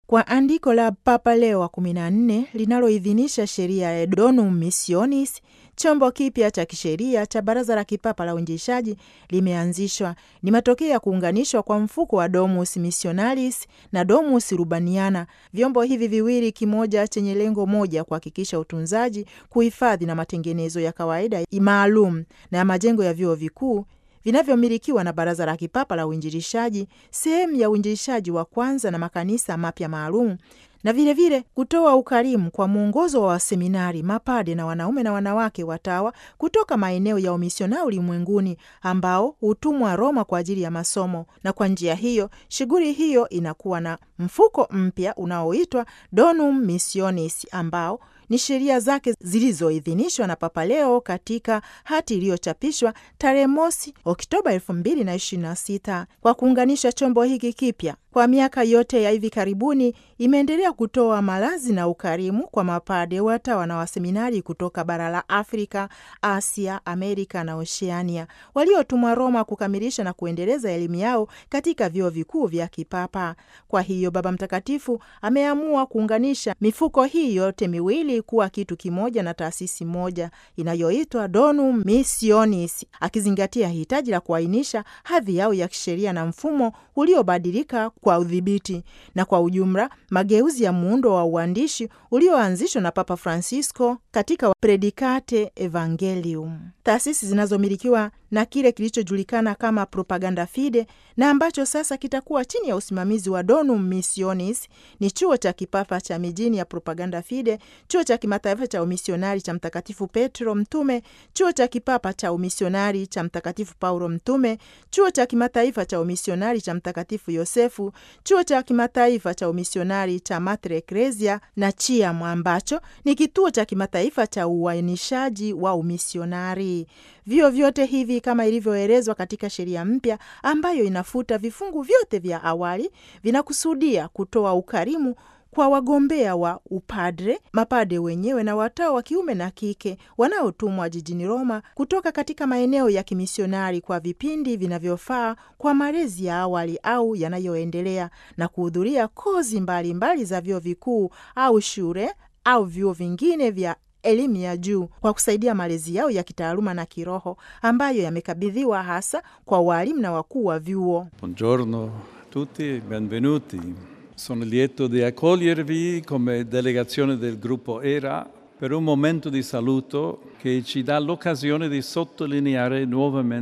kwa andiko la Papa Leo wa 14 linaloidhinisha sheria ya Donum Missionis, chombo kipya cha kisheria cha Baraza la Kipapa la Uinjilishaji limeanzishwa. Ni matokeo ya kuunganishwa kwa mfuko wa Domus Missionalis na Domus Urbaniana, vyombo hivi viwili, kimoja chenye lengo moja, kuhakikisha utunzaji, kuhifadhi na matengenezo ya kawaida maalum na ya majengo ya vyuo vikuu vinavyomilikiwa na Baraza la Kipapa la Uinjilishaji, sehemu ya uinjilishaji wa kwanza na makanisa mapya maalum, na vilevile vile kutoa ukarimu kwa mwongozo wa waseminari, mapade na wanaume na wanawake watawa kutoka maeneo ya umisionari ulimwenguni ambao hutumwa Roma kwa ajili ya masomo. Na kwa njia hiyo shughuli hiyo inakuwa na mfuko mpya unaoitwa Donum Missionis ambao ni sheria zake zilizoidhinishwa na Papa Leo katika hati iliyochapishwa tarehe mosi Oktoba elfu mbili na ishirini na sita. Kwa kuunganisha chombo hiki kipya kwa miaka yote ya hivi karibuni imeendelea kutoa malazi na ukarimu kwa mapade, watawa na waseminari kutoka bara la Afrika, Asia, Amerika na Oceania waliotumwa Roma kukamilisha na kuendeleza elimu yao katika vyuo vikuu vya kipapa. Kwa hiyo Baba Mtakatifu ameamua kuunganisha mifuko hii yote miwili kuwa kitu kimoja na taasisi moja inayoitwa Donum Missionis, akizingatia hitaji la kuainisha hadhi yao ya kisheria na mfumo uliobadilika kwa udhibiti na kwa ujumla mageuzi ya muundo wa uandishi ulioanzishwa na Papa Francisco katika Predikate Evangelium. Taasisi zinazomilikiwa na kile kilichojulikana kama Propaganda Fide na ambacho sasa kitakuwa chini ya usimamizi wa Donum Missionis ni chuo cha kipapa cha mijini ya Propaganda Fide, chuo cha kimataifa cha umisionari cha Mtakatifu Petro Mtume, chuo cha kipapa cha umisionari cha Mtakatifu Paulo Mtume, chuo cha kimataifa cha umisionari cha Mtakatifu Yosefu, chuo cha kimataifa cha umisionari cha Mater Ecclesia na CHIAM ambacho ni kituo cha kimataifa cha uainishaji wa umisionari. Vyo vyote hivi kama ilivyoelezwa katika sheria mpya ambayo inafuta vifungu vyote vya awali, vinakusudia kutoa ukarimu kwa wagombea wa upadre, mapade wenyewe na watawa wa kiume na kike wanaotumwa jijini Roma kutoka katika maeneo ya kimisionari kwa vipindi vinavyofaa kwa malezi ya awali au yanayoendelea na kuhudhuria kozi mbalimbali mbali za vyuo vikuu au shule au vyuo vingine vya elimu ya juu kwa kusaidia malezi yao ya kitaaluma na kiroho ambayo yamekabidhiwa hasa kwa walimu na wakuu wa vyuo. Buongiorno tutti, benvenuti. Sono lieto di accogliervi come delegazione del gruppo ERA per un momento di saluto che ci dà l'occasione di sottolineare nuovamente